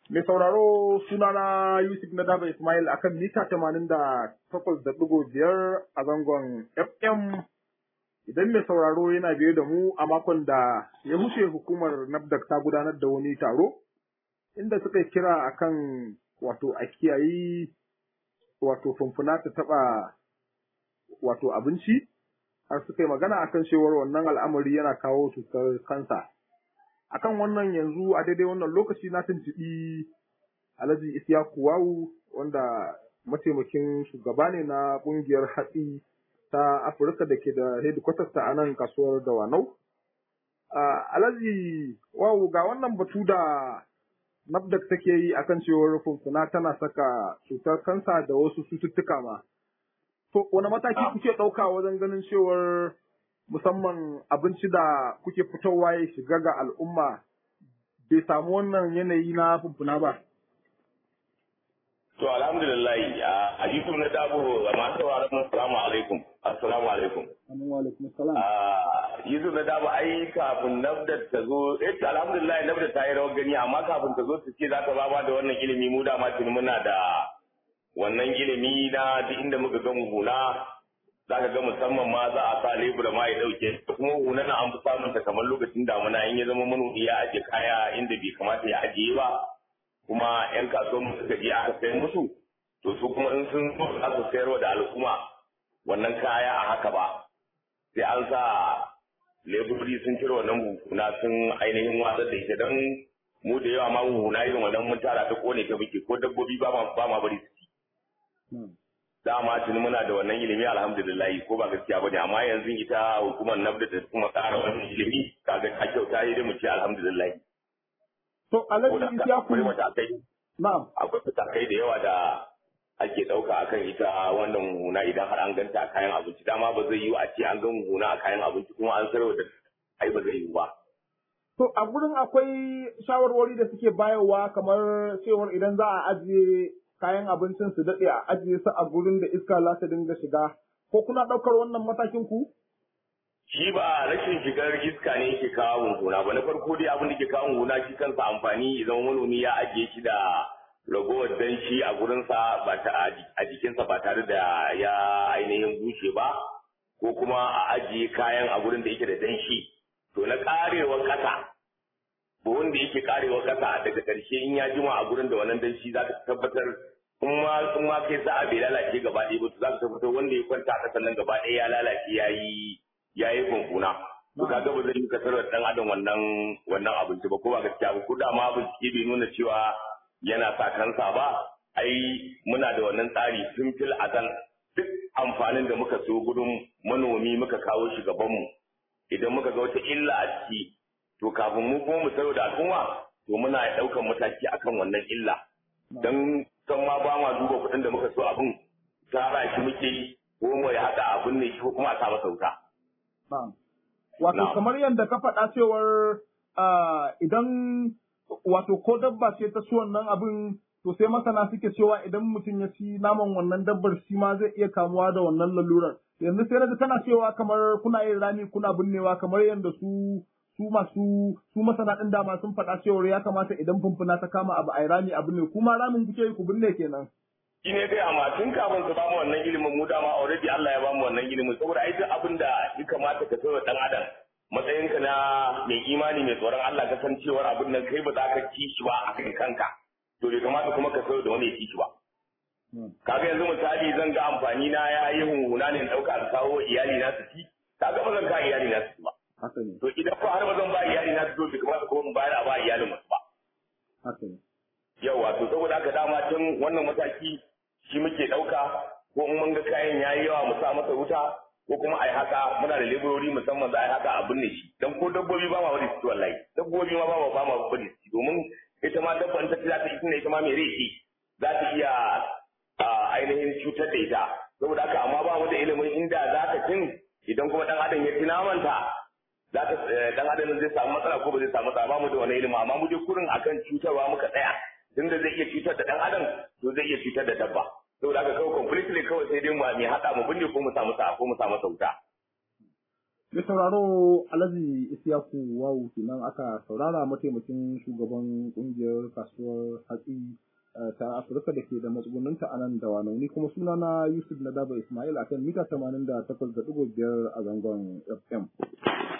Mai sauraro sunana Yusuf na Daba Ismail akan mita tamanin da takwas da ɗigo biyar a zangon FM. Idan mai sauraro yana biye da mu a makon da ya wuce hukumar NAFDAC ta gudanar da wani taro, inda suka kira akan wato a kiyayi wato fumfuna ta taɓa wato abinci, har suka yi magana akan cewar wannan al'amari yana kawo cutar kansa. akan wannan yanzu a daidai wannan lokaci na tuntuɓi Alhaji Isiyaku Wawu wanda mataimakin shugaba ne na ƙungiyar hatsi ta Afirka da ke da headquarters ta a nan kasuwar Dawanau. Alhaji Wawu ga wannan batu da NAFDAC take yi akan cewar funfuna tana saka cutar kansa da wasu cututtuka ma. To, wani mataki kuke ɗauka wajen ganin cewar musamman abinci da kuke fitowa ya shiga ga al'umma bai samu wannan yanayi na fumfuna ba? To alhamdulillah a Yusuf na dabo ga masu sauraron assalamu alaikum. Assalamu alaikum. Yusuf na dabo ai kafin Nafdat ta zo, eh alhamdulillah Nafdat ta yi rawar gani amma kafin ta zo ta ce za ta ba da wannan ilimi mu da ma muna da wannan ilimi na duk inda muka ga huna za ka ga musamman ma za a sa lebura ma ya dauke kuma huna na an fi samun ta kamar lokacin damuna in ya zama manomi ya ajiye kaya inda bai kamata ya ajiye ba kuma yan kasuwan mu suka je aka sayar musu to su kuma in sun zo za su sayarwa da al'umma wannan kaya a haka ba sai an sa leburori sun cire wannan huna sun ainihin watsar da ita don mu da yawa ma huna irin wannan mun tara ta kone ta muke ko dabbobi ba ma bari su ci dama tuni muna da wannan ilimi alhamdulillah ko ba gaskiya bane amma yanzu ita hukumar nabda da kuma tsara wannan ilimi kaga ta kyauta yi da mu ce alhamdulillah to alhaji ya ku na'am akwai matakai da yawa da ake ɗauka akan ita wannan huna idan har an ganta a kayan abinci dama ba zai yi a ce an gan huna a kayan abinci kuma an sarwa da ai ba zai yi ba To a gurin akwai shawarwari da suke bayarwa kamar cewar idan za a ajiye kayan abincin su daɗe a ajiye su a gurin da iska za ta dinga shiga ko kuna ɗaukar wannan matakin ku? Shi ba rashin shigar iska ne yake kawo hunhuna ba na farko dai abin da ke kawo hunhuna shi kansa amfani idan manomi ya ajiye shi da ragowar danshi a gurinsa ba ta a jikinsa ba tare da ya ainihin bushe ba ko kuma a ajiye kayan a gurin da yake da danshi to na karewar ƙasa ba wanda yake karewar ƙasa daga ƙarshe in ya jima a gurin da wannan danshi za ka tabbatar in ma in ma kai sa'a bai lalace gaba ɗaya ba to za ka tabbatar wanda ya kwanta a ƙasan nan gaba ɗaya ya lalace ya yi ya yi kunkuna to kaga ba zai yi kasar da ɗan adam wannan wannan abinci ba ko ba gaskiya ba ko da ma bincike bai nuna cewa yana sa kansa ba ai muna da wannan tsari tun fil azal duk amfanin da muka so gudun manomi muka kawo shi gabanmu idan muka ga wata illa a ciki to kafin mu kuma mu sayo da al'umma to muna ɗaukan mataki akan wannan illa don san ma ba ma duba kuɗin da muka so abin tara shi muke yi ko mu ya haɗa abin ne shi ko kuma a sa masa wuta. Wato kamar yadda ka faɗa cewar idan wato ko dabba ce ta ci wannan abin to sai masana suke cewa idan mutum ya ci naman wannan dabbar shi ma zai iya kamuwa da wannan lalurar. Yanzu sai na tana cewa kamar kuna yin rami kuna binnewa kamar yadda su su masu su masana ɗin dama sun faɗa cewar ya kamata idan fumfuna ta kama abu a rami abu ne kuma ramin kuke yi ku binne kenan. Shi ne dai amma tun kafin su bamu wannan ilimin mu dama already Allah ya bamu wannan ilimin saboda ai duk abin da ya kamata ka sauya dan adam matsayinka na mai imani mai tsoron Allah ka san cewar abin nan kai ba za ka ci shi ba a kan kanka to bai kamata kuma ka sauya da wani ya ci shi ba. Kaga yanzu misali zan ga amfani na ya yi hunhuna ne ɗauka a kawo iyali na su ci kaga ba zan ka iyali na su ci ba. haka ne. To idan ko har ba zan ba iyali na to bai kamata ko in bayar a ba iyalin wasu ba. Haka ne. Yawa to saboda haka dama tun wannan mataki shi muke ɗauka ko in mun ga kayan ya yi yawa mu sa masa wuta ko kuma a yi haka muna da leburori musamman za a yi haka a binne shi dan ko dabbobi ba ma bari su ci wallahi dabbobi ma ba ma ba ma bari su ci domin ita ma dabban ta za ta ita ne ita ma mai rai za ta iya ainihin cutar da ita saboda haka amma ba mu da ilimin inda za ta cin idan kuma dan adam ya ci namanta za ta dan adam zai samu matsala ko ba zai samu matsala ba mu da wani ilimi amma mu je kurin akan cutarwa muka tsaya tunda zai iya cutar da dan adam to zai iya cutar da dabba saboda haka kawai completely kawai sai dai mu mai hada mu binne ko mu samu sa ko mu samu sauta Mai sauraro Alhaji Isiyaku Wawu kenan aka saurara mataimakin shugaban kungiyar kasuwar hatsi ta Afirka da ke da matsugunninta a nan da wanauni kuma sunana Yusuf Nadaba Ismail akan mita 88.5 a zangon FM.